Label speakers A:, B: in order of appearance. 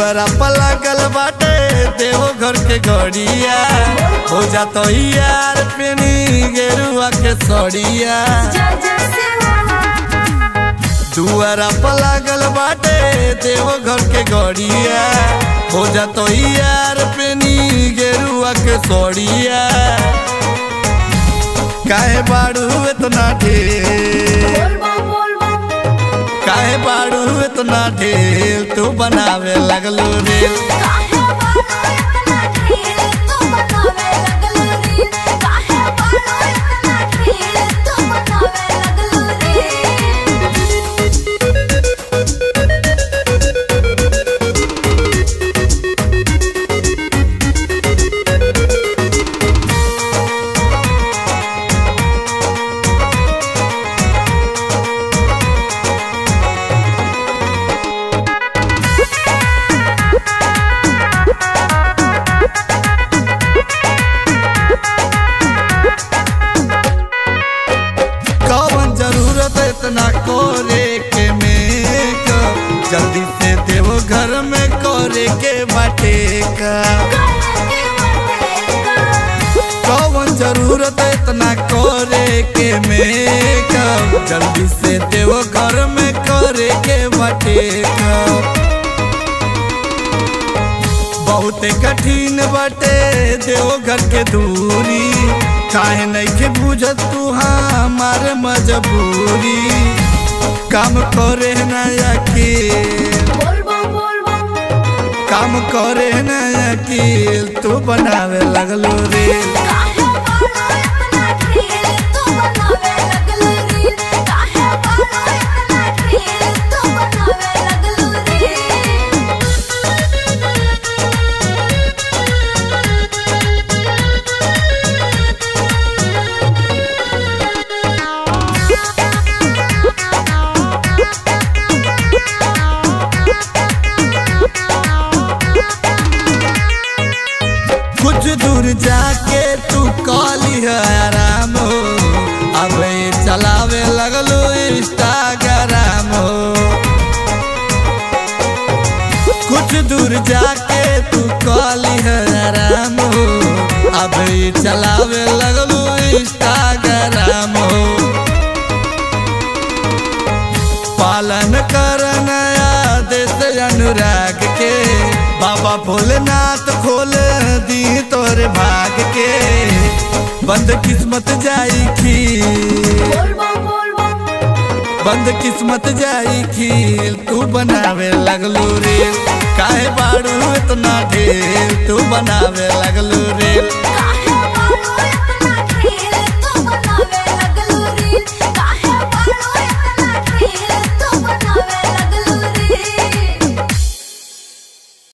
A: दुआरा पर लागल बाटे देहो घर के गड़िया हो जातो यार पेनी गेरुआ के सड़िया दुआरा पर लागल बाटे देहो घर के गड़िया हो जातो यार पेनी गेरुआ के सड़िया काहे बाड़ू इतना ढेर काहे बाड़ू इतना ढेर तू बनावे लगलो रेल कौन जरूरत इतना कोरे के मेकअप जल्दी से देवो घर में कोरे के बाटे का कौन जरूरत इतना कोरे के मेकअप जल्दी से देवो घर में करे के बाटे का बहुत कठिन बाटे देवो घर के दूरी काहे नइखे बुझत तू हमार मजबूरी काम करे ना अकेल काम करे ना अकेल तू बनावे लगलो रेल कुछ दूर जाके तू कॉली है आराम हो अब ये चलावे लगलो इंस्टाग्राम हो कुछ दूर जाके तू कॉली है आराम हो अब ये चलावे लगलो इंस्टाग्राम हो पालन करना आदेश अनुराग के बाबा भोलेनाथ खोल दी तोरे भाग के बंद किस्मत जाई खील बंद किस्मत जाई खील तू बनावे लगलो रेल काहे बाड़ू इतना ढेर तू बनावे लगलो रेल